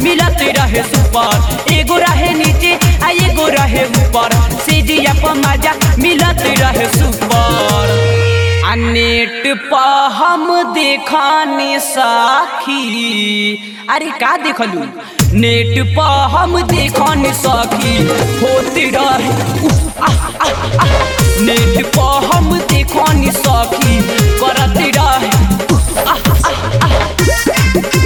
मिलत रहे सुपर एगो रहे नीचे आ एगो रहे ऊपर से जिया पर मजा मिलत रहे सुपर आ नेट पर हम देखानी साखी अरे का देखलू नेट पर हम देखानी साखी होते रहे उफ, आह, आह, आह। नेट पर हम देखानी साखी करत रहे उफ, आह, आह, आह।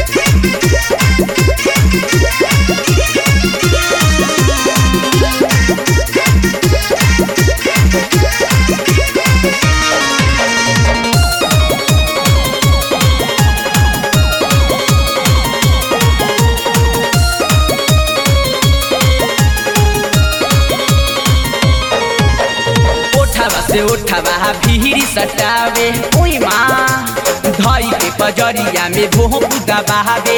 ओठवा से ओठवा भीरी सटावे ओई माँ धई के पजरिया में भोह पुदा बहावे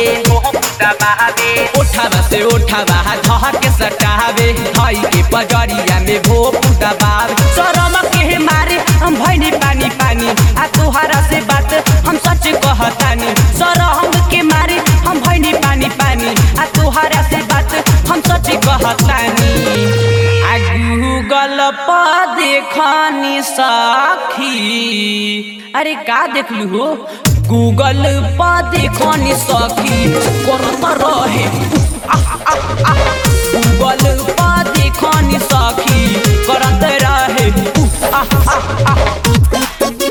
ओठवा से ओठवा धह के सटावे धई के पजरिया में भोह पुदा बहावे शरम के मारे हम भैनी पानी पानी आ तुहरा से बात हम सच कहतानी शरम के मारे हम भैनी पानी पानी आ तुहरा से बात हम सच कहतानी आ गूगल पर देखनी साखी अरे का देखलू हो गूगल पर देखनी सखी करत रहे उफ, आह, आह, आह। गूगल पर देखनी सखी करत रहे उफ, आह, आह, आह।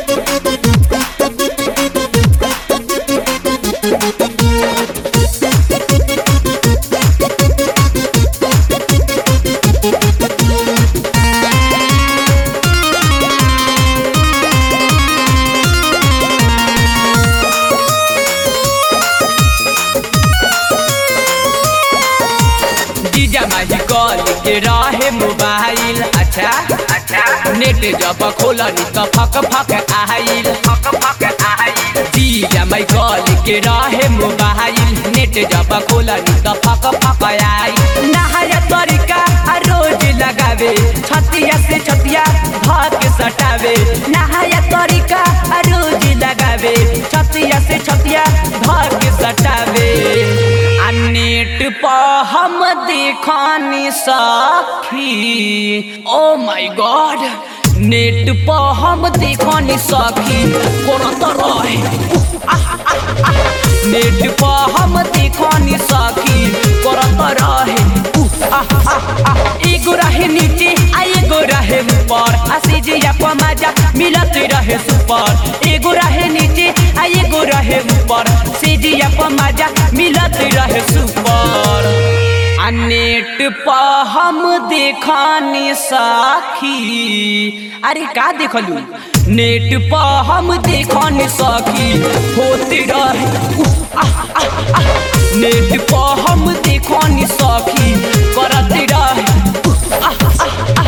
जीजा माही कॉल के रहे मोबाइल अच्छा अच्छा नेट जब खोलनी तो फक फक आइल फक फक आइल जीजा माई कॉल के रहे मोबाइल नेट जब खोलनी तो फक फक आइल नहाया तरीका आ रोज लगावे छतिया से छतिया भाग के सटावे नहाया तरीका आ रोज लगावे छतिया से छतिया भाग के सटावे आ नेट पर हम देखनी साखी ओ माय गॉड नेट पर हम देखनी साखी करत रहे उफ, आह, आह, आह। नेट पर हम देखनी साखी करत रहे उफ, आह, आह, आह। एगो रहे नीचे आ एगो रहे ऊपर आ सीजिया पर मजा मिलत रहे सुपर एगो रहे नीचे आ एगो रहे ऊपर सीजिया पर मजा मिलत रहे सुपर आ नेट पर हम देखनी साखी अरे का देखलू नेट पर हम देखनी साखी होते रहे उफ, आह, आह, आह। नेट पर हम देखनी साखी करत रहे उफ, आह, आह, आह।